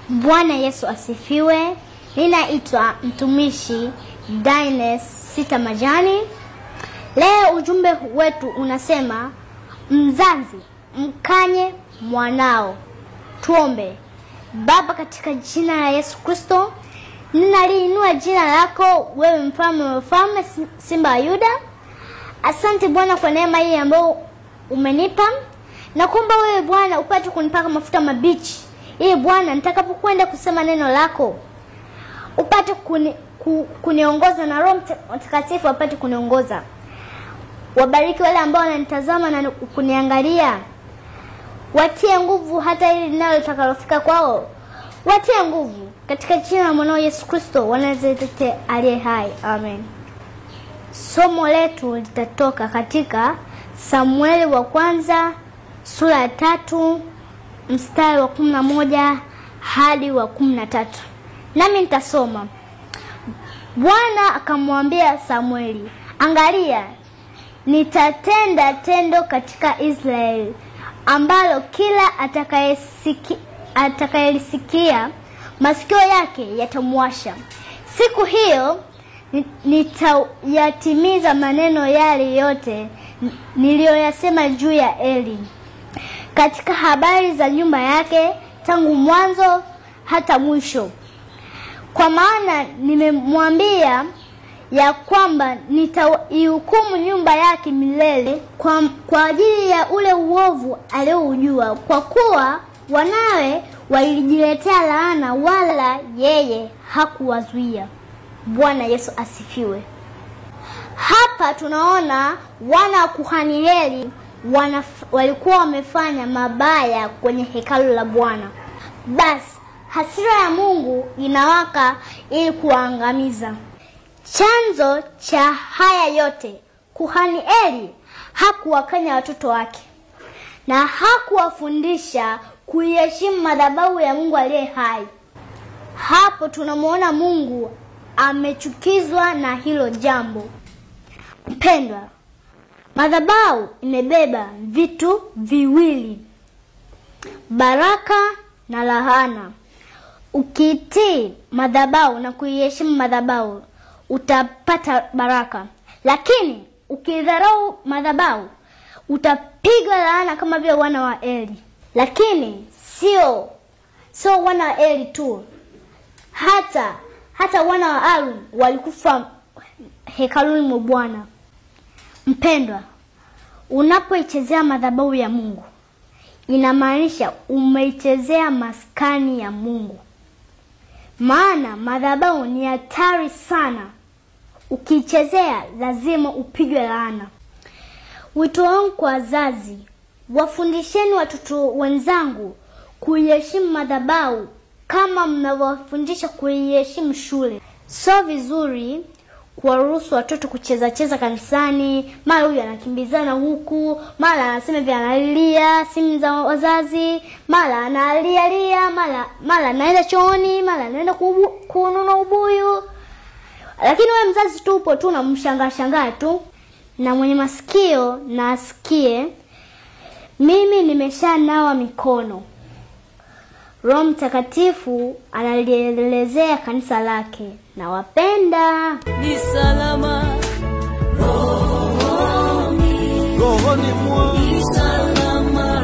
Bwana Yesu asifiwe. Ninaitwa mtumishi Dines Sita Majani. Leo ujumbe wetu unasema mzazi mkanye mwanao. Tuombe. Baba, katika jina la Yesu Kristo, ninaliinua jina lako wewe, mfalme wa wafalme, simba wa Yuda. Asante Bwana kwa neema hii ambayo umenipa, na kuomba wewe Bwana upate kunipaka mafuta mabichi, ili Bwana nitakapokwenda kusema neno lako upate kuni, ku, kuniongoza na Roho Mtakatifu apate kuniongoza. Wabariki wale ambao wananitazama na kuniangalia, watie nguvu hata ili linalo litakalofika kwao, watie nguvu katika jina la mwanao Yesu Kristo wanazete aliye hai, amen. Somo letu litatoka katika Samueli wa kwanza sura ya tatu mstari wa kumi na moja hadi wa kumi na tatu nami nitasoma. Bwana akamwambia Samueli, angalia, nitatenda tendo katika Israeli ambalo kila atakayesikia atakayelisikia masikio yake yatamwasha. Siku hiyo nitayatimiza maneno yale yote niliyoyasema juu ya Eli katika habari za nyumba yake tangu mwanzo hata mwisho, kwa maana nimemwambia ya kwamba nitaihukumu nyumba yake milele kwa, kwa ajili ya ule uovu alioujua, kwa kuwa wanawe walijiletea laana, wala yeye hakuwazuia. Bwana Yesu asifiwe. Hapa tunaona wana wa kuhani Eli wana, walikuwa wamefanya mabaya kwenye hekalu la Bwana. Basi hasira ya Mungu inawaka ili kuwaangamiza. Chanzo cha haya yote, kuhani Eli hakuwakanya watoto wake na hakuwafundisha kuiheshimu madhabahu ya Mungu aliye hai. Hapo tunamwona Mungu amechukizwa na hilo jambo. Mpendwa, madhabahu imebeba vitu viwili, baraka na lahana. Ukitii madhabahu na kuiheshimu madhabahu utapata baraka, lakini ukidharau madhabahu utapigwa laana kama vile wana wa Eli. Lakini sio sio wana wa Eli tu, hata hata wana wa Aaron walikufa hekaluni mwa Bwana. Mpendwa, unapoichezea madhabahu ya Mungu inamaanisha umeichezea maskani ya Mungu, maana madhabahu ni hatari sana. Ukiichezea lazima upigwe laana. Wito wangu kwa wazazi, wafundisheni watoto wenzangu kuiheshimu madhabahu kama mnavyowafundisha kuiheshimu shule. Sio vizuri kuwaruhusu watoto kucheza cheza kanisani, mara huyu anakimbizana huku, mara anasema vya analia simu za wazazi, mara analia lia, mara mara anaenda chooni, mara anaenda kununua ubuyu. Lakini wewe mzazi tu upo tu unamshangaa shangaa tu, na mwenye masikio na asikie. Mimi nimeshanawa mikono. Roho Mtakatifu analielezea kanisa lake, na wapenda ni salama rohoni, rohoni mwangu ni salama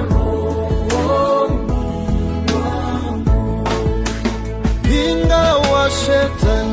rohoni mwangu. ingawa shetani